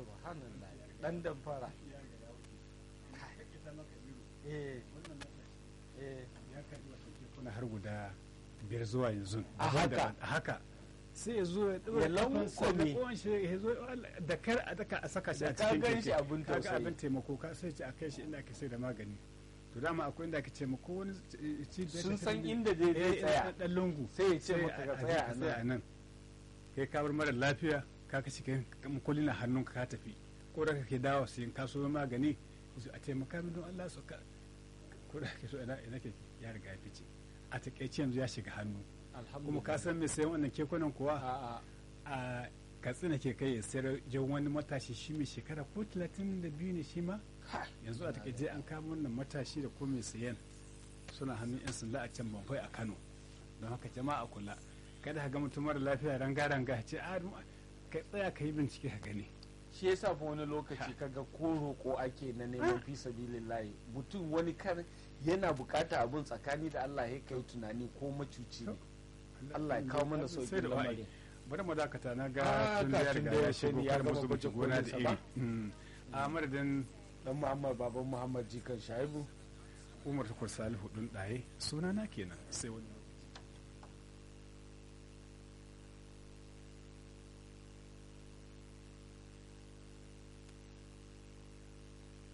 subhanallah dan damfara eh eh kuna har guda biyar zuwa yanzu A haka? a haka sai ya zo ya Ya ɗora kafansa da lankwame. ƙwan shi ya zo da kar a daka a saka shi Da a ka cikin gan shi keke abin kaga tausayi. abin taimako ka sai ce a kai shi inda ake sai da magani to dama akwai inda ake taimako wani cibiyar sun ta san tafi- inda zai zai eh, tsaya ɗan lungu sai ya ce maka ka tsaya a nan nan kai ka bar mara lafiya ka kashi kai makulli na hannunka ka tafi ko da kake dawo sai ka so magani su a taimaka min don Allah su ka ko da kake so ina ina ke ya riga ya fice a takaice yanzu ya shiga hannu kuma ka san me sayan wannan kekunan kuwa a'a a katsina ke kai ya sayar jan wani matashi shi mai shekara ko talatin da biyu ne shi ma yanzu a takaice an kama wannan matashi da ko mai sayan suna hannun yan sanda a can bambai a kano don haka jama'a kula kada ka ga mutum mara lafiya ranga ranga ce a ka tsaya ka yi bincike ka gani shi yasa fa wani lokaci kaga ko roƙo ake na neman fi sabilillahi mutum wani kar yana bukata abun tsakani da Allah ya kai tunani ko macuci ne Allah ya kawo mana Sai sauƙin da wa'ayi. lamarin bari mu dakata na Ah, ga tun da ya kafin riga da ya ya shigo sani ya kar gama musu baje wuce gona da kolinsa iri ba? Mm. a madadin dan Muhammad baban Muhammad jikan Shaibu umar tukur salihu ɗin ɗaye sunana kenan sai wani